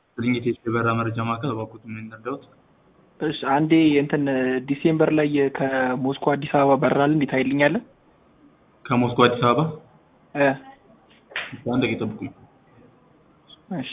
ግኝት የበራ መረጃ ማዕከል እባክዎት ምን ይርዳዎት? እሺ አንዴ እንትን ዲሴምበር ላይ ከሞስኮ አዲስ አበባ በራል እንዴት አይልኛለን? ከሞስኮ አዲስ አበባ እ አንድ ደቂቃ ይጠብቁኝ። እሺ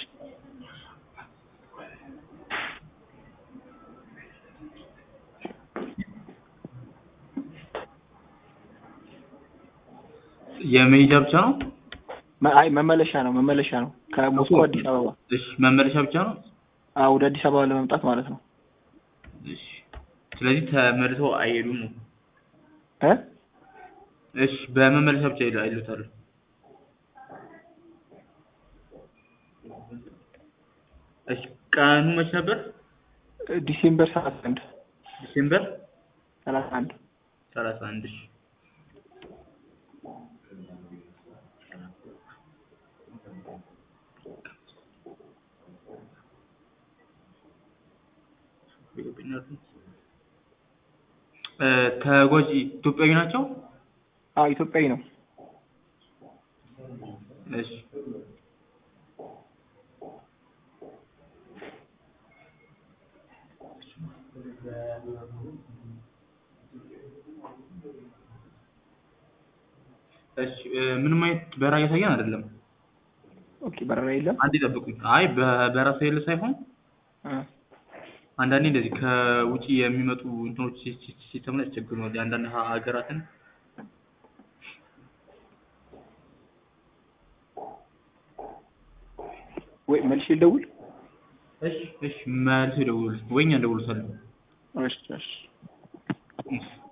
የመሄጃ ብቻ ነው? መ- አይ መመለሻ ነው መመለሻ ነው ከሞስኮ አዲስ አበባ እሺ መመለሻ ብቻ ነው? አዎ ወደ አዲስ አበባ ለመምጣት ማለት ነው እሺ ስለዚህ ተመልሰው አይሄዱም ነው? እ እሺ በመመለሻ ብቻ ይሉ- አይሉታል። እሺ ቀኑ መች ነበር? ዲሴምበር ሰላሳ አንድ ዲሴምበር ሰላሳ አንድ ሰላሳ አንድ እሺ እ ተጓዥ ኢትዮጵያዊ ናቸው? አዎ ኢትዮጵያዊ ነው እሺ እሺ እ ምንም አይነት በረራ እያሳየን አይደለም። ኦኬ በረራ የለም አንዴ ጠብቁኝ። አይ በበረራ ስለሌለ ሳይሆን እ አንዳንዴ እንደዚህ ከውጪ የሚመጡ እንትኖች ሲ- ሲ- ሲስተም ላይ ያስቸግሩናል። የአንዳንድ ሀ- ሀገራትን ወይ መልሼ ልደውል እሺ እሺ መልሰው ይደውሉልኝ ወይ እኛ እንደውልዎታለን። እሺ እሺ እሺ